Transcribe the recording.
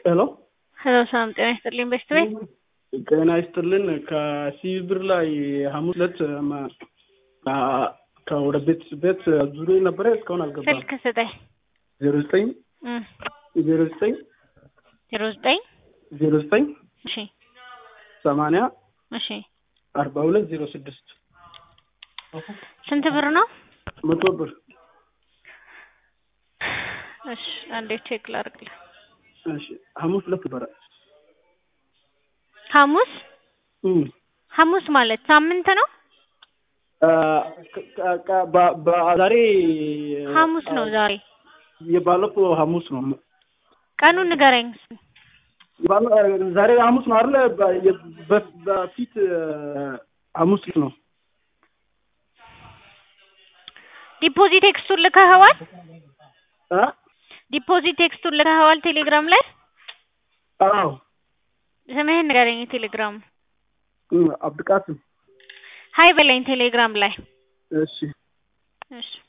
ሄሎ ሄሎ ሰላም ጤና ይስጥልኝ። በሽት ቤት ጤና ይስጥልን። ከሲብር ላይ ሐሙስ ዕለት ማ- አ- ከወደ ቤት ቤት ዙሪ ነበረ እስካሁን አልገባም። ስልክ ስጠኝ። ዜሮ ዘጠኝ እም፣ ዜሮ ዘጠኝ ዜሮ ዘጠኝ ዜሮ ዘጠኝ እሺ ሰማንያ እሺ አርባ ሁለት ዜሮ ስድስት ስንት ብር ነው? መቶ ብር እሺ አንዴ ቼክ ላድርግልህ። እሺ ሐሙስ ዕለት ነበረ። ሐሙስ እም፣ ሐሙስ ማለት ሳምንት ነው? አ፣ ከ- ከ- ከ- በ- በ- ዛሬ ሐሙስ ነው ዛሬ። የባለፈው ሐሙስ ነው። ቀኑን ንገረኝ። የባለ- ዛሬ ሐሙስ ነው አይደለ? በ- የ- በ- በፊት ሐሙስ ነው። ዲፖዚት ቴክስቱን ልከኸዋል? አ? ዲፖዚት ቴክስቱን ልከኸዋል ቴሌግራም ላይ? አዎ ስምህን ንገረኝ። የቴሌግራም እም፣ አብድቃስም ሀይ በለኝ ቴሌግራም ላይ። እሺ እሺ